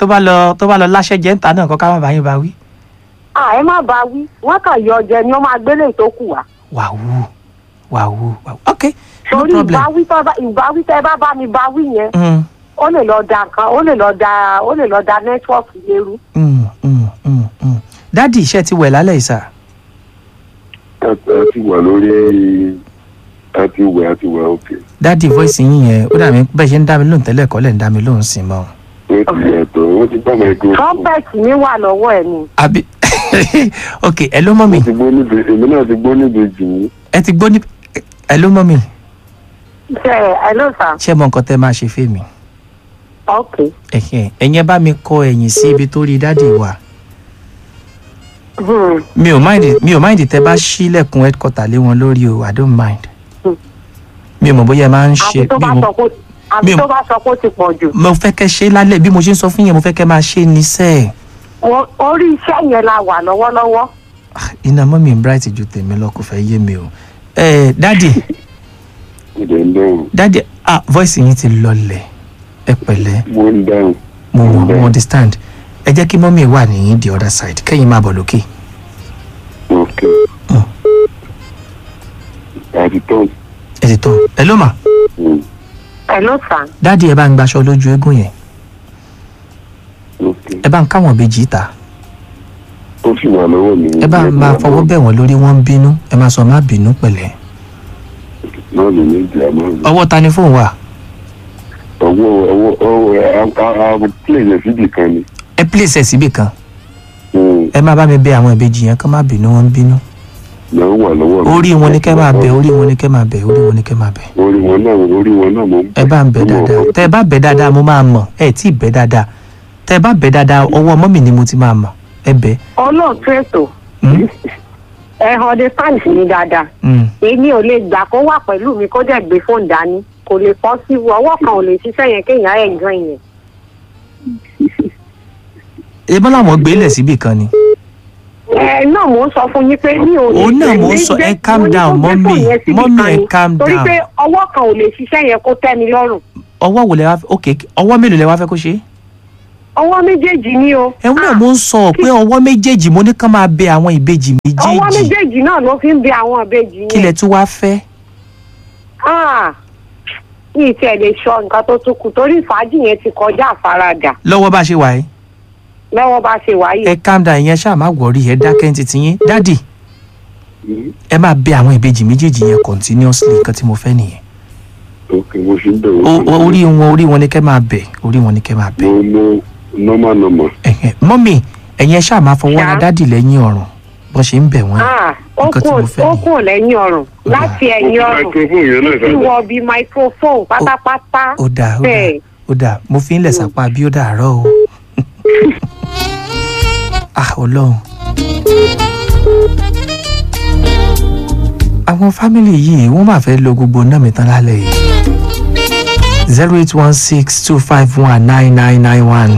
tó bá lọ tó bá lọ láṣẹ jẹ́ ń ta náà kọ́ ká má bàa yín bá wí. à ẹ má bá wí wọn kàn yọ ọjẹ ni ó máa gbélé tó kù wá. wàhù wàhù wàhù ok no torí problem. ìbáwí tó bá ìbáwí tẹ bá bá mi báwí yẹn Mm, ó lè lọ da nǹkan ó lè lọ da ó lè lọ da nẹ́tíwọ́ọ̀kì lérú. mm, mm, mm, mm. dádì iṣẹ́ ti wẹ̀ lálẹ́ yìí sà. a a ti wà lórí a ti wẹ̀ a ti wẹ̀ òkè dádì voice yín yẹn ó dàbí bẹ́ẹ̀ ṣe ń dá mi lóhùn tẹ́lẹ̀ kọ́ lẹ̀ ń dá mi lóhùn sí mọ́. wọ́n ti yàtọ̀ wọ́n ti gbọ́ microphone trumpet mi wà lọ́wọ́ ẹ̀ ni. àbí ok ẹ ló mọ́ mi wọ́n ti gbọ́ níbi èmi náà ti gbọ́ níbi jù mí ẹ ti gbọ́ ní ẹ ló mọ́ mi ṣe ẹ ló sà ṣé mọ nǹkan tẹ́ máa ṣe fèmí. ok ẹ̀hìn ẹ̀yin ẹ bá mi kọ ẹ̀yìn sí ibi tó rí dádì wà. Hmm. mi ò mind mi ò mind tẹ́ bá ṣílẹ̀kùn headquarter lé wọn lórí o i don't mind. Hmm. mi ò mọ̀ bóyá ẹ máa ń ṣe àbí tó bí bá mo sọ pé mi àbí ò- tó bá sọ pé ó ti pọ̀ jù. mo fẹ́ kẹ́ ṣe lálẹ́ bí mo ṣe ń sọ fún yẹn mo fẹ́ kẹ́ máa ṣe ní sẹ́ẹ̀. O- orí iṣẹ́ yẹn la wà lọ́wọ́lọ́wọ́. iná mọ́ mi bright ju tèmi lọ kò fẹ́ yé mi o. ẹ dádì ìdẹ̀ ń dáhùn dádì ah voice yín ti lọlẹ̀ ẹ pẹ̀lẹ́ mo ń dáhùn mo Mm, mo bẹ́ẹ̀. understand ẹ jẹ́ kí mọ́mí wà ní the other side kẹ́yìn máa bọ̀ lókè. òkè Mm. àti tán ẹ ti tán ẹ ló mà ẹ ló sà dádì ẹ bá ń gbaṣọ lójú eégún yẹn òkè ẹ bá ń káwọn ìbejì ta ó sì wà lọ́wọ́ mi ẹ bá máa fọwọ́ bẹ̀ wọ́n lórí wọ́n ń bínú ẹ máa sọ má bínú pẹ̀lẹ́ náà lè ní ìjà náà ọwọ́ ta ni fóun wà ọwọ́ ọwọ́ ọwọ́ àwọn plane síbì kan ni ẹ place ẹ síbì kan Mm, ẹ máa bá mi bẹ̀ àwọn ìbejì yẹn kán má bínú wọ́n ń bínú náà wà lọ́wọ́ mi. orí wọn ni kẹ́ máa bẹ̀ orí wọn ni kẹ́ máa bẹ̀ orí wọn ni kẹ́ máa bẹ̀ orí wọn náà orí wọn náà mo ń ẹ bá ń bẹ̀ dáadáa tẹ́ ẹ bá bẹ̀ dáadáa mo máa mọ̀ ẹ tí ì bẹ̀ dáadáa tẹ́ ẹ bá bẹ̀ dáadáa ọwọ́ mọ́mì ni mo ti máa mọ̀ ẹ bẹ̀ olóòtú ètò Mm, ẹ ọdẹ sáǹsì mi dáadáa mm. èmi ò lè gbà kó wà pẹ̀lú mi kó dẹ̀ gbé fóònù dání kò lè pọ́ sí ọwọ́ kan ò lè ṣiṣẹ́ yẹn kéèyàn ẹ̀ gan yẹn. ẹ bá làwọn gbé lẹ̀ síbì kan ni ẹ náà mò ń sọ fún yín pé mi ò lè Òun náà mò ń gbé- sọ, ẹ gbé- calm mo ní down, kó gbé mọ́mì. fóònù yẹn síbì Mọ́mì, kan ẹ ni. calm torí down. pé ọwọ́ kan ò lè ṣiṣẹ́ yẹn kó tẹ́ mi lọ́rùn ọwọ́ wo lẹ wá ok ọwọ́ mélòó lẹ wá fẹ́ kó ṣe é ọwọ́ méjèèjì ni o ẹ̀hún náà mo ń sọ pé ọwọ́ méjèèjì mo ní kán máa bẹ àwọn ìbejì ọwọ́ méjèèjì méjèèjì náà ló fi ń bẹ àwọn ìbejì kí yẹn lẹ tún wá fẹ́ Ah, mi ì tiẹ̀ lè sọ nǹkan tó tún kù torí fàájì yẹn ti kọjá àfaradà lọ́wọ́ bá ṣe wà yìí lọ́wọ́ bá ṣe wáyé. ẹ calm down ìyẹn ṣáà má wọrí ẹ dákẹ́ ní titi yín dádì Mm, ẹ máa bẹ àwọn ìbejì méjèèjì yẹn continuously nǹkan tí mo fẹ́ nìyẹn òkè mo ṣe ń bẹ̀ O- wọ́n o- orí wọn orí wọn ni kẹ́ máa bẹ̀ orí wọn ni kẹ́ máa bẹ̀ mo mo normal normal ẹ̀hẹ̀, mọ́mì ẹ̀yin ẹ ṣáà máa fọwọ́ ra Ṣá. dádì lẹ́yìn ọ̀rùn bọ́n ṣe ń bẹ̀ wọ́n yẹn. Ah, ó nǹkan tí kù mo fẹ́ ó nìyẹn. kù lẹ́yìn ọrùn Ó dáa. láti ẹ̀yìn ọrùn microphone yẹn náà títí sábà wọ bí microphone pátápátá ó dáa ó dáa bẹ́ẹ̀. ó dáa mo fi ń lẹ̀ sápá bí ó dàárọ̀ o. ah ọlọ́run. àwọn fámìlì yìí wọ́n máa fẹ́ lo gbogbo náà mi tán lálẹ́ yìí. zero eight one six two five one nine nine nine one.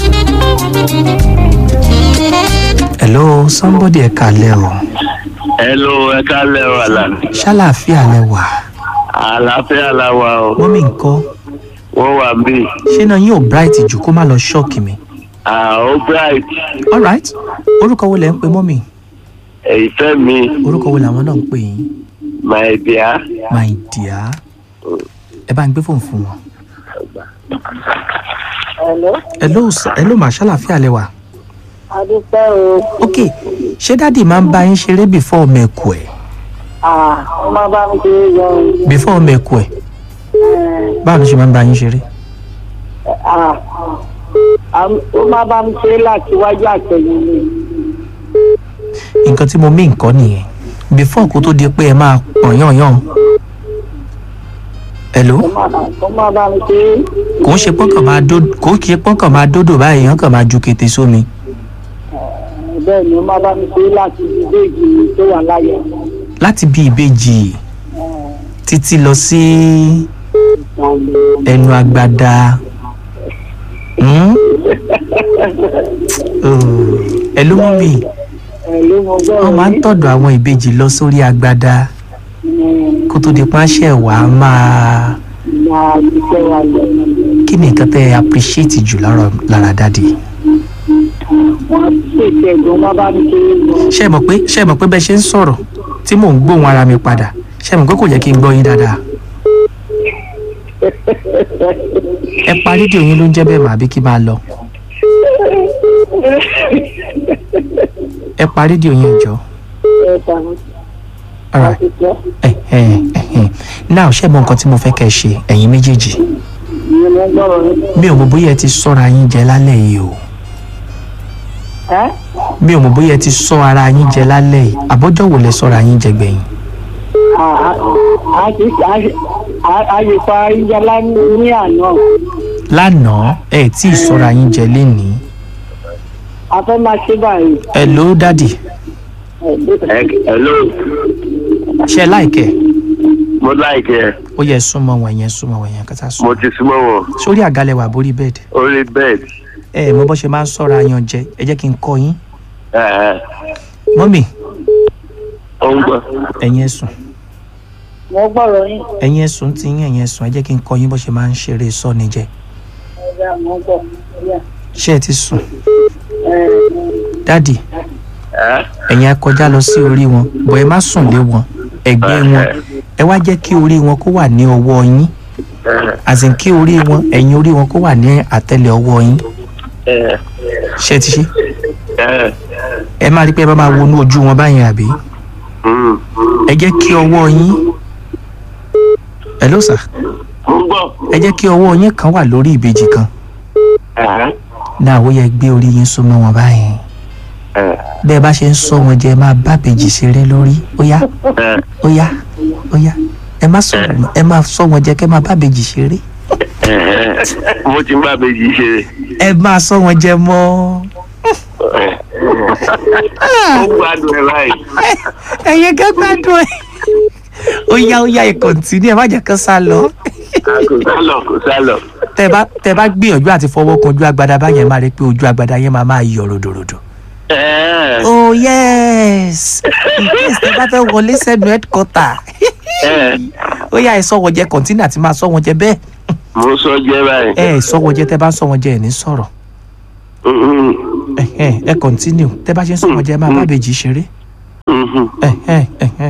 hello somebody ẹ kalẹ̀ o Hello, ẹ kálẹ̀ o àlà. ṣàlàáfíà lẹ wà Àlàáfíà la wà o. wọ́n mi nǹkan Wọ́n wà bí. ṣé náà yín ò bright jù kó má lọ ṣọ́ọ̀kì mi. Ó bright. alright orúkọ wo lẹ ń pe mọ́mì Ìfẹ́ mi, orúkọ wo làwọn náà ń pè yín my dear. my dear ẹ bá ń gbé fóònù fún wọn. Hello, hello sir- hello mà ṣàlàáfíà lẹ wà. adúpẹ́ o. ok ṣé dáàdì máa ń bá yín ṣeré before ọmọ ẹ̀kú ẹ̀ Ah, ó máa bá mi ṣe yọ before ọmọ ẹ̀kú ẹ̀ báwo ló ṣe máa ń bá yín ṣeré. Ah, ó máa bá mi ṣe láti wájú àtẹ̀yìn mi. nǹkan tí mo mí nǹkan nìyẹn before kó tó di pé ẹ máa pọ̀n yànyàn. hello Ó máa bá mi ṣe kò ń ṣe pọ́nkàn máa dó kò ń ṣe pọ́nkàn máa dódò báyìí yàn kàn máa ju kété sómi. bẹ́ẹ̀ ni ó máa bá mi ṣe láti ilé ìgbìmọ̀ tó wà láyé. láti bí ìbejì títí lọ sí ẹnu agbada Hmm? Oh, ẹ ló mú mi Ẹ̀lú mo gbọ́ wọn máa ń tọ̀dọ̀ àwọn ìbejì lọ sórí agbada kó tó di páṣẹ wà á máa máa ṣiṣẹ́ wa lọ. kí kí ni nǹkan tẹ́ ẹ appreciate jù lára lára dáàdì wọ́n ṣèṣe ẹ̀gbọ́n wọn bá mi kéré gan. ṣé ẹ mọ̀ pé ṣé ẹ mọ̀ pé bẹ́ẹ̀ ṣe ń sọ̀rọ̀ tí mò ń gbóhùn ara mi padà ṣé ẹ mọ̀ pé kò yẹ kí n gbọ́ yín dáadáa ẹ pa rédíò yín ló ń jẹ́ bẹ́ẹ̀ mà àbí kí máa lọ ẹ pa rédíò yín ẹ̀jọ̀ ẹ dànù alright àti tọ́ ẹ̀hẹ̀n ẹ̀hẹ̀n now ṣé ẹ mọ̀ nǹkan tí mo fẹ́ kẹ́ ẹ ṣe ẹ̀yin méjèèjì ìyẹn ló ń gbọ́rọ̀ ní. mi ò mọ̀ bóyá ẹ ti sọ́ra yín jẹ lálẹ́ yìí o ẹ́ mi ò mọ̀ bóyá ẹ ti sọ ara yín jẹ lálẹ́ yìí àbọ́jọ́ wo lẹ sọ́ra yín jẹ gbẹ̀yìn a lè pa ìjọba ní àná lánàá ẹ tí ì sọ́ra yín jẹ lénìí a fẹ́ máa ṣe báyìí. ẹ ló dádì Ẹ- hello ṣe láìkẹ́ mo láìkẹ́ ó yẹ súnmọ́ wọn yẹn súnmọ́ wọn yẹn kátà mo sùn ti súnmọ́ wọn sórí àgálẹ̀ wà borí bẹ́ẹ̀dì orí bẹ́ẹ̀dì ẹ ẹ mọ bó ṣe máa ń sọ́ra yan jẹ ẹ jẹ́ kí n kọ́ yín ẹ ẹ mọ́mì ó ń gbọ́ ẹ̀yin ẹ̀sùn wọ́n gbọ́rọ̀ yín. ẹ̀yin ẹ̀sùn ti yín ẹ̀yin ẹ̀sùn ẹ jẹ́ kí n kọ́ yín bó ṣe máa ń ṣeré sọ́ni jẹ ọ̀gá wọ́n gbọ́. ṣé ẹ ti sùn ẹ dádì ẹ ẹ̀yin á kọjá lọ sí orí wọn bọ̀ ẹ má sùn lé wọn ẹ̀gbẹ́ wọn ẹ wá jẹ́ kí orí wọn kó wà ní ọwọ́ yín ẹ àsìn kí orí wọn ẹ̀yìn orí wọn kó wà ní àtẹlẹ ọwọ́ yín ẹ ṣé ẹ ti ṣe ẹ ẹ máa rí pé ẹ bá máa wọnú ojú wọn báyìí àbí mm. ẹ jẹ́ kí ọwọ́ yín hello sir mo ń gbọ́ ẹ jẹ́ kí ọwọ́ yín kan wà lórí ìbejì kan ẹ náà ó yẹ gbé orí yín súnmọ́ wọn báyìí ẹ bẹ́ẹ̀ bá ṣe ń sọ wọn jẹ ẹ máa bá bèjì ṣeré lórí ó yá ẹ ó yá ó yá ẹ má sọ wọn ẹ máa sọ wọn jẹ kẹ máa bá bèjì ṣeré ẹ mo ti ń bá bèjì ṣe ẹ máa sọ wọn jẹ mọ́ ẹ ó gbádùn ẹ báyìí ẹyẹ gẹgbẹdùn ẹ ó yá ó yá ẹ kọ̀ǹtínú ẹ má jẹ́ kán sá lọ kò sálọ kò sálọ tẹ bá tẹ bá gbìyànjú àti fọwọ́ kan ojú agbada báyẹn máa rí pé ojú agbada yẹn máa máa yọ ròdòròdò. ẹ oh yes in case tẹ bá fẹ́ wọlé sẹ́nu headquarter ẹ ó yá ẹ sọ wọn jẹ kọ̀ǹtínú àti máa sọ wọn jẹ bẹ́ẹ̀ mo sọ jẹ báyìí ẹ ẹ sọ wọn jẹ tẹ bá ń sọ wọn jẹ ẹ ní sọ̀rọ̀ Mhm, ẹ ẹ ẹ kọ̀ǹtínú tẹ bá ṣe ń sọ wọn jẹ ẹ máa bá bèjì ṣeré mhm. ẹ ẹ ẹ ẹ